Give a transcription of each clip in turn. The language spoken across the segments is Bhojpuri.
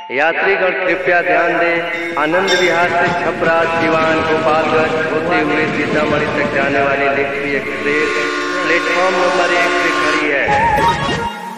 यात्रीगण कृपया ध्यान दें आनंद विहार से छपरा दीवान गोपालगंज होते हुए सीतामढ़ी तक जाने वाली लेखी एक्सप्रेस प्लेटफॉर्म नंबर एक से खड़ी है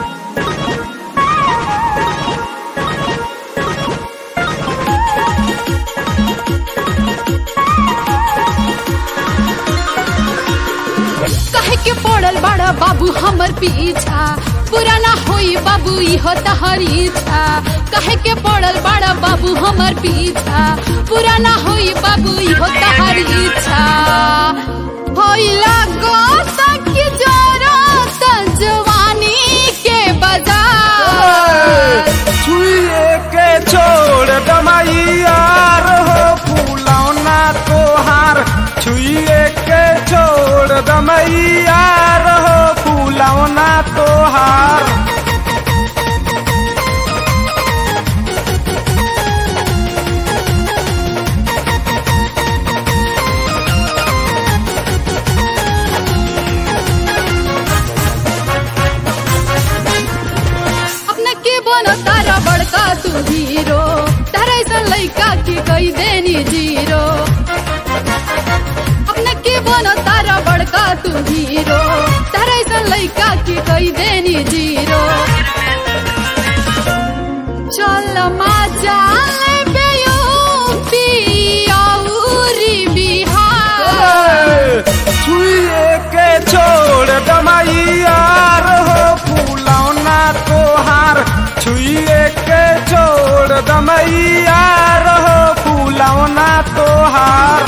कहे के पड़ल बड़ा बाबू हमर पीछा पुराना होई बाबू इहो तहर इच्छा कहे के पड़ल बड़ा बाबू हमर पीछा पुराना होई बाबू इहो तहर इच्छा भइला गोसक की जरूरत जवानी के बाजार छुए के छोड़ दमाइया हो फूलौना तोहार छुए के छोड़ दमैया हो फूलौना तोहार अपना के बनो तारा बड़का तू हीरो तारा ऐसा लइका के कई देनी जीरो अपना के बनो तारा बड़का तू हीरो तारा ऐसा लइका के कई देनी जीरो चल मजा ले बेयूपी औरी बिहार छुए के छोड़ दमैया हो फूलौना तोहार छुए के छोड़ दमैया हो फूलौना तोहार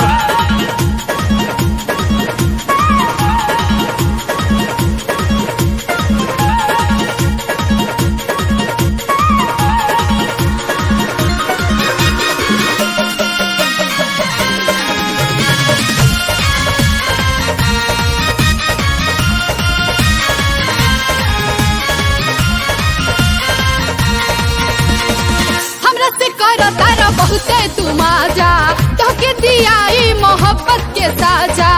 हमरा से कर तारा बहुते तू माजा तोके दियाई मोहब्बत के साजा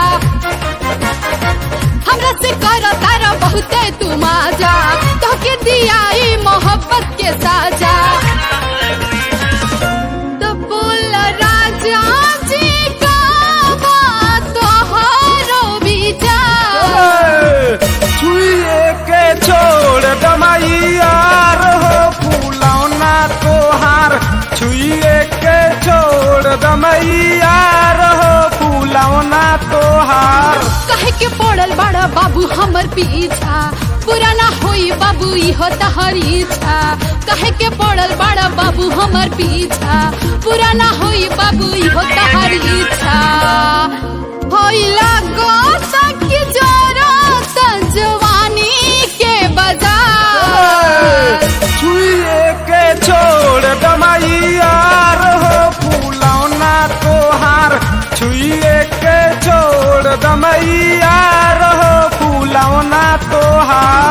हमरा से कर तारा बहुते तू माजा तोके दियाई मोहब्बत के साजा तो बोल राजा जी का बात तोहरो विचार छुए के छोड़ दमैया हो फूलौना तोहार छुए के छोड़ दमैया हो फूलौना तोहार कहे के पड़ल बड़ा बाबू हमर पीछा पुराना होई बाबू इहो तहर इच्छा कहे के पड़ल बड़ा बाबू हमर पीछा पुराना होई बाबू इहो तहर इच्छा भइला गोसक की जरूरत जवानी के बाजार छुए के छोड़ दमैया हो फूलौना तोहार छुए के छोड़ दमैया हो फूलौना तोहार